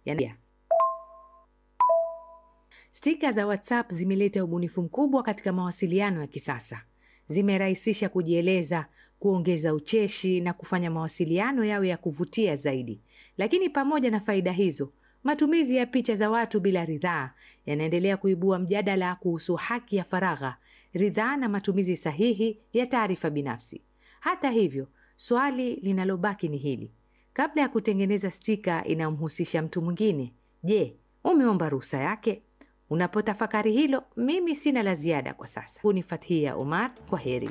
yani Stika za WhatsApp zimeleta ubunifu mkubwa katika mawasiliano ya kisasa. Zimerahisisha kujieleza, kuongeza ucheshi na kufanya mawasiliano yawe ya kuvutia zaidi. Lakini pamoja na faida hizo, matumizi ya picha za watu bila ridhaa yanaendelea kuibua mjadala kuhusu haki ya faragha, ridhaa na matumizi sahihi ya taarifa binafsi. Hata hivyo, swali linalobaki ni hili: kabla ya kutengeneza stika inayomhusisha mtu mwingine, je, umeomba ruhusa yake? Unapotafakari hilo, mimi sina la ziada kwa sasa. Huu ni Fathia Omar, kwa heri.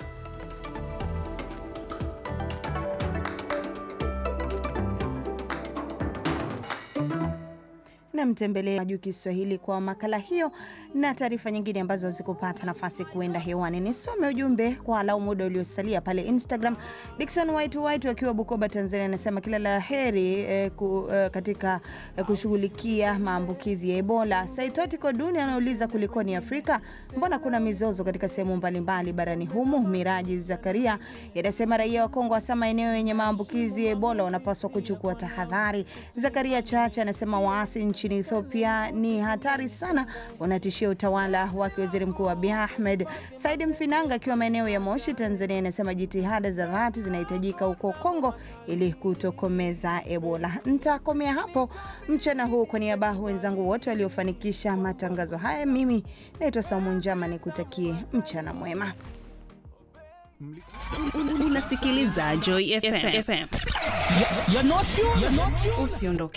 namtembelea juu Kiswahili kwa makala hiyo na taarifa nyingine ambazo zikupata nafasi kuenda hewani. Nisome ujumbe kwa alau muda uliosalia pale Instagram. Dickson White White akiwa Bukoba, Tanzania, anasema kila la heri eh, ku, eh, katika eh, kushughulikia maambukizi ya Ebola. Saitoti Koduni anauliza kulikoni Afrika, mbona kuna mizozo katika sehemu mbalimbali barani humu? Miraji Zakaria yanasema raia wa Kongo hasa maeneo yenye maambukizi ya Ebola wanapaswa kuchukua tahadhari. Zakaria Chacha anasema waasi nchini Ethiopia ni hatari sana, wanatishia utawala wake waziri mkuu Abiy Ahmed. Saidi Mfinanga akiwa maeneo ya Moshi, Tanzania, anasema jitihada za dhati zinahitajika huko Kongo ili kutokomeza Ebola. Ntakomea hapo mchana huu. Kwa niaba wenzangu wote waliofanikisha matangazo haya, mimi naitwa Saumu Njama, nikutakie mchana mwema. Unasikiliza Joy FM. You're not you. You're not you. Usiondoke.